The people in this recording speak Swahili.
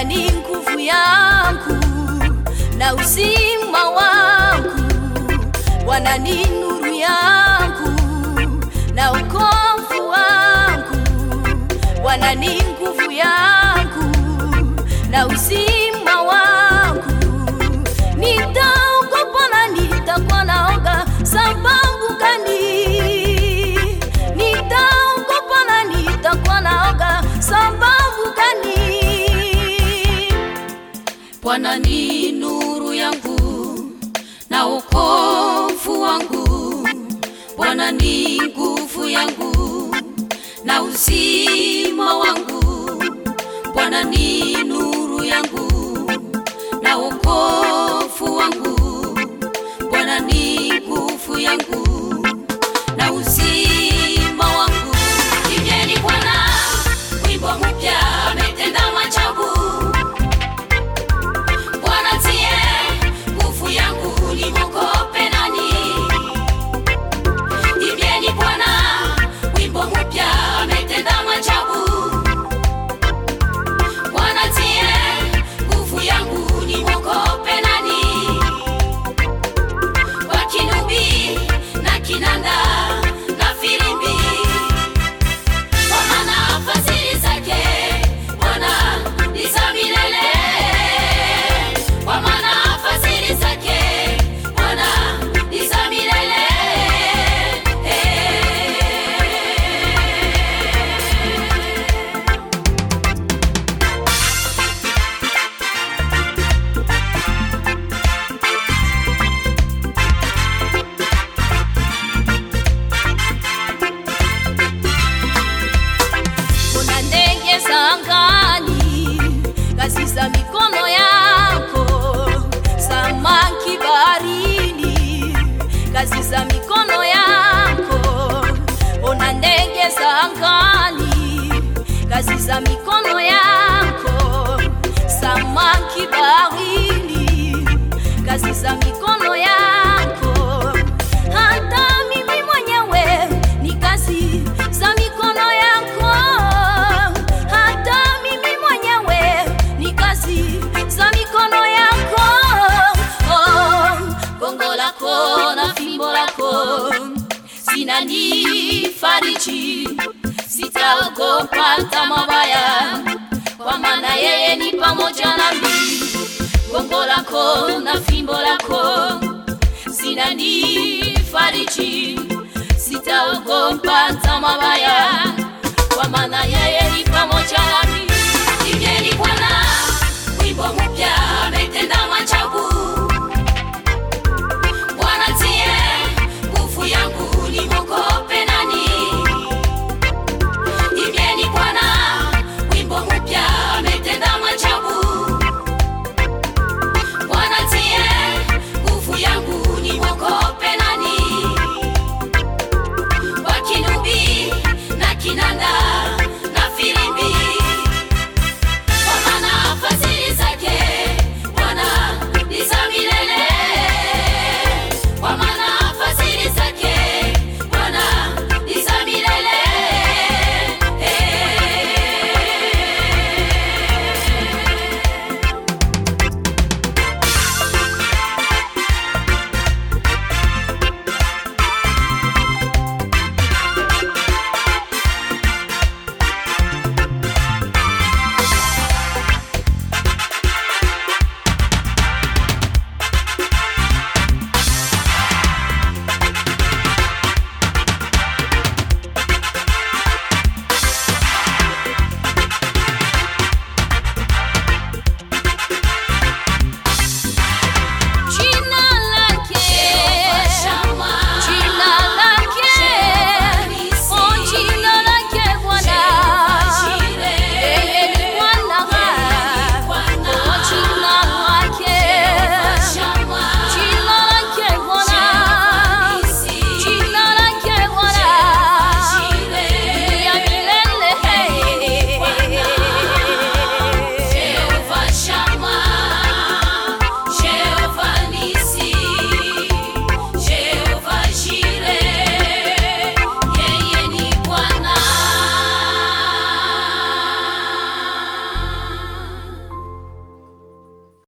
Bwana ni nguvu yangu na uzima wangu, Bwana ni nuru yangu na ukovu wangu, Bwana ni nguvu yangu na uzima wangu. Nitaogopa na nitakuwa naoga sababu gani? Nitaogopa na nitakuwa naoga sababu gani? Bwana ni nuru yangu na wokovu wangu, Bwana ni nguvu yangu na uzima wangu, Bwana ni nuru yangu na wokovu wangu, Bwana ni nguvu yangu na uzima wangu. Imbeni Bwana wimbo mpya, ametenda maajabu. Bwana tie nguvu yangu, nimwogope nani? Imbieni Bwana wimbo mpya, ametenda maajabu. Bwana tie nguvu yangu, nimwogope nani? Kwa kinubi na kinanda na filimbi, kwa maana fadhili zake Bwana ni za milele kwa maana fadhili zake Bwana ni za milele. Kuna ndege za angani, kazi za mikono yako, samaki baharini, kazi za mikono yako. Ona ndege za angani, kazi za mikono yako, samaki baharini, kazi za mikono yako. Hata mimi mwenyewe ni kazi za mikono yako, hata mimi mwenyewe ni kazi za mikono yako. Oh, gongo lako na fimbo lako zinanifariji, sitaogopa hata mabaya, kwa maana yeye ni pamoja nami. Gongo lako na fimbo lako zinanifariji, sitaogopa hata mabaya,